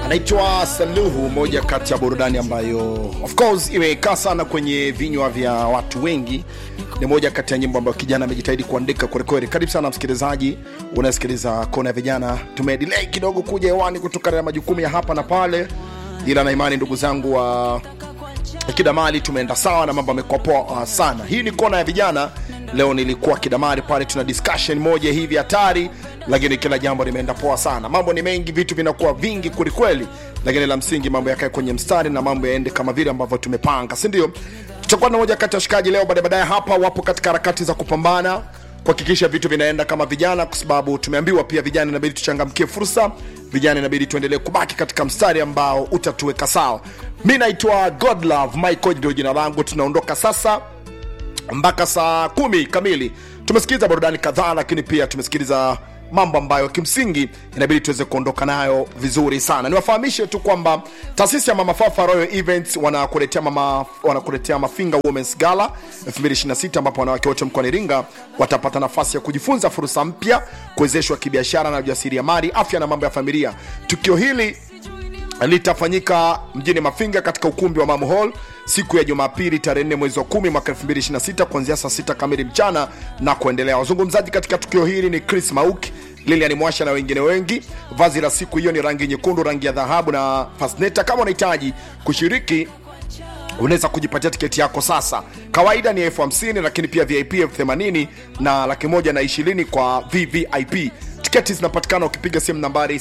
anaitwa Saluhu, moja kati ya burudani ambayo of course imekaa sana kwenye vinywa vya watu wengi. Ni moja kati ya nyimbo ambayo kijana amejitahidi kuandika kwelikweli. Karibu sana msikilizaji, unasikiliza kona ya vijana. Tumedelay kidogo kuja hewani kutokana na majukumu ya hapa na pale, ila na imani ndugu zangu wa Kidamali tumeenda sawa na mambo yamekuwa poa uh, sana. Hii ni kona ya vijana. Leo nilikuwa Kidamali pale, tuna discussion moja hivi hatari, lakini kila jambo limeenda poa sana. Mambo ni mengi, vitu vinakuwa vingi kwelikweli, lakini la msingi mambo yakae kwenye mstari na mambo yaende kama vile ambavyo tumepanga, si ndio? Tutakuwa na moja kati ya washikaji leo baadaye baadaye hapa, wapo katika harakati za kupambana kuhakikisha vitu vinaenda kama vijana, kwa sababu tumeambiwa pia vijana inabidi tuchangamkie fursa, vijana inabidi tuendelee kubaki katika mstari ambao utatuweka sawa. Mi naitwa Godlove Michael, ndio jina langu. Tunaondoka sasa mpaka saa kumi kamili. Tumesikiliza burudani kadhaa, lakini pia tumesikiliza mambo ambayo kimsingi inabidi tuweze kuondoka nayo vizuri sana. Niwafahamishe tu kwamba taasisi ya Mama Fafa Royal Events wanakuletea mama wanakuletea Mafinga Women's Gala 2026 ambapo wanawake wote mkoani Iringa watapata nafasi ya kujifunza fursa mpya, kuwezeshwa kibiashara na ujasiriamali, afya na mambo ya familia. Tukio hili litafanyika mjini Mafinga katika ukumbi wa Mamu Hall siku ya Jumapili tarehe 4 mwezi wa 10 mwaka 2026 kuanzia saa 6 kamili mchana na kuendelea. Wazungumzaji katika tukio hili ni Chris Mauki, Lilian Mwasha na wengine wengi. Vazi la siku hiyo ni rangi nyekundu, rangi ya dhahabu na fasneta. Kama unahitaji kushiriki unaweza kujipatia tiketi yako sasa. Kawaida ni elfu hamsini lakini pia VIP elfu themanini na laki moja na ishirini kwa VVIP. Tiketi zinapatikana ukipiga simu nambari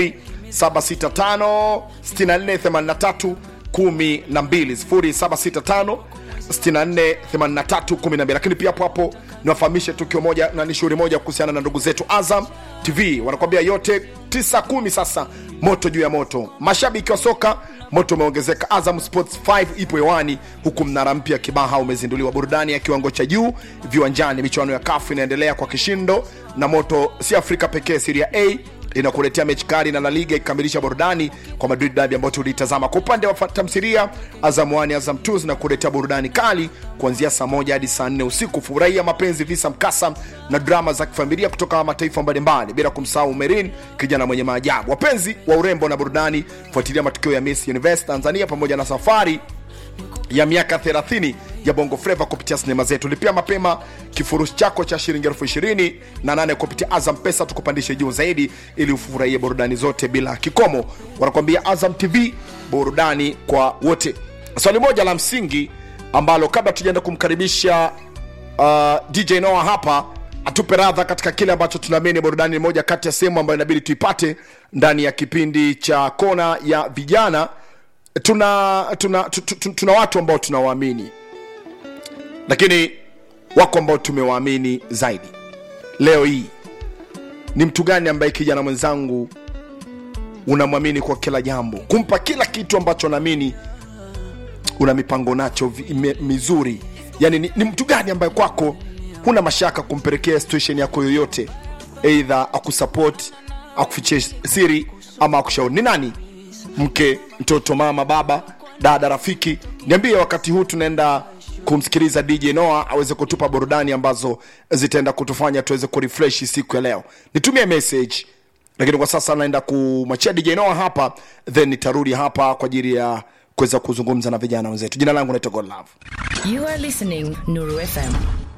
0765 6483 12 0765 648312 lakini pia hapo hapo niwafahamishe tukio moja na ni shughuli moja kuhusiana na ndugu zetu Azam TV wanakwambia yote 9 sasa moto juu ya moto mashabiki wa soka moto umeongezeka Azam Sports 5 ipo hewani huku mnara mpya Kibaha umezinduliwa burudani ya kiwango cha juu viwanjani michuano ya kafu inaendelea kwa kishindo na moto si Afrika pekee Serie A inakuletea mechi kali na La Liga ikikamilisha burudani kwa Madrid Derby ambayo tulitazama. Kwa upande wa tamthilia, Azam 1 Azam 2 zinakuletea burudani kali kuanzia saa moja hadi saa nne usiku. Furahia mapenzi, visa mkasa na drama za kifamilia kutoka mataifa mbalimbali, bila kumsahau Merin, kijana mwenye maajabu. Wapenzi wa urembo na burudani, fuatilia matukio ya Miss Universe Tanzania pamoja na safari ya miaka 30 ya bongo fleva kupitia sinema zetu. Lipia mapema kifurushi chako cha shilingi elfu ishirini na nane kupitia Azam Pesa, tukupandishe juu zaidi ili ufurahie burudani zote bila kikomo. Wanakuambia Azam TV, burudani kwa wote. Swali moja la msingi ambalo kabla tujaenda kumkaribisha uh, DJ Noah hapa atupe radha katika kile ambacho tunaamini burudani ni moja kati ya sehemu ambayo inabidi tuipate ndani ya kipindi cha kona ya vijana tuna tuna, tuna, tuna watu ambao tunawaamini lakini wako ambao tumewaamini zaidi leo hii ni mtu gani ambaye kijana mwenzangu unamwamini kwa kila jambo kumpa kila kitu ambacho naamini una mipango nacho vi- ime- mizuri yani ni, ni mtu gani ambaye kwako huna mashaka kumpelekea situation yako yoyote eidha akusupport akufichie siri ama akushauri ni nani mke mtoto mama baba dada rafiki niambie wakati huu tunaenda kumsikiliza dj noa aweze kutupa burudani ambazo zitaenda kutufanya tuweze kurefresh siku ya leo nitumie message lakini kwa sasa naenda kumwachia dj noa hapa then nitarudi hapa kwa ajili ya kuweza kuzungumza na vijana wenzetu jina langu naitwa godlove You are listening Nuru FM.